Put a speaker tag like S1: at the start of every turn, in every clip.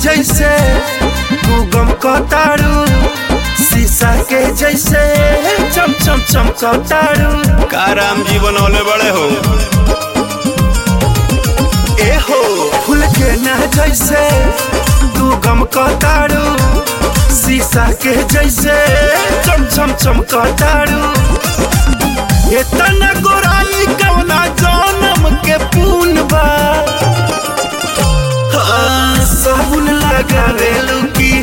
S1: जैसे तू गम कतारू शीशा के जैसे चम चम चम कतारू
S2: का राम जी बनौले बड़े हो
S1: ए हो फूल के ना जैसे तू गम कतारू शीशा के जैसे चम चम चम कतारू इतना गोराई कवना जन्म के पून बा हाँ, साबुन लगावेलू की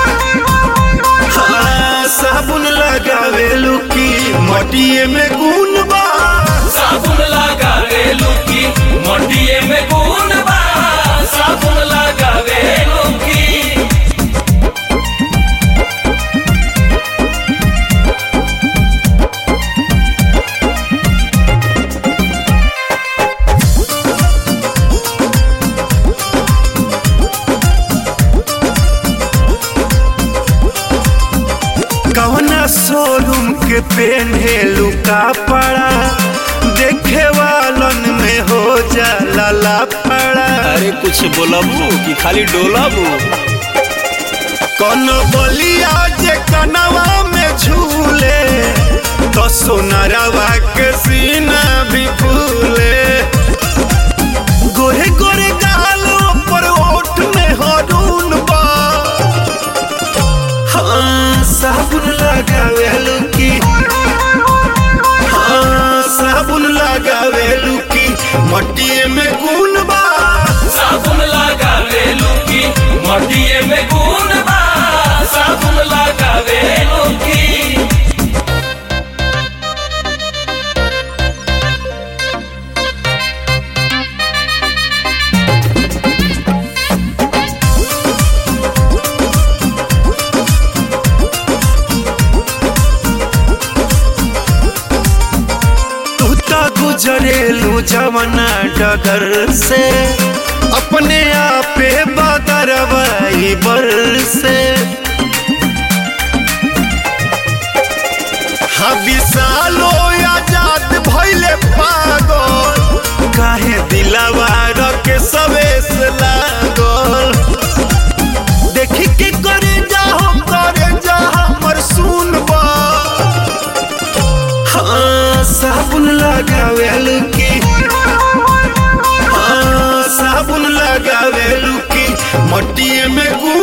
S1: हाँ, साबुन लगावेलू की मटिए में गुन बा
S3: साबुन लगावे लुकी मंडिये में गुण बा साबुन लगावे लुकी
S1: कवना शोरूम के पेन्हेलू कपड़ा देखे वालन में हो जाला लापड़ा
S2: अरे कुछ बोलबू कि खाली डोलबू
S1: कौन बलिया जे कनवा में झूले तो सोनरवा के सीना भी फूले गोरे गोरे गालों पर ओठ में हरून बा हाँ साबुन लगावेलू की हाँ साबुन लगावेलू की मटिए में गुन बा
S3: साबुन लगावे लुकी मंडिये में गुण बा साबुन लगावे लुकी
S1: तू तो गुजरेलू जवना डगर से अपने आपे बदरवाई बर से हाँ विशालो आजाद भैले पागल काहे दिलावा के सवेस लागल देखी के करे जाहो करे जा हमर सुनबा हाँ साबुन लगावेलू की हाँ साबुन लगावेलू की मटिए में गुण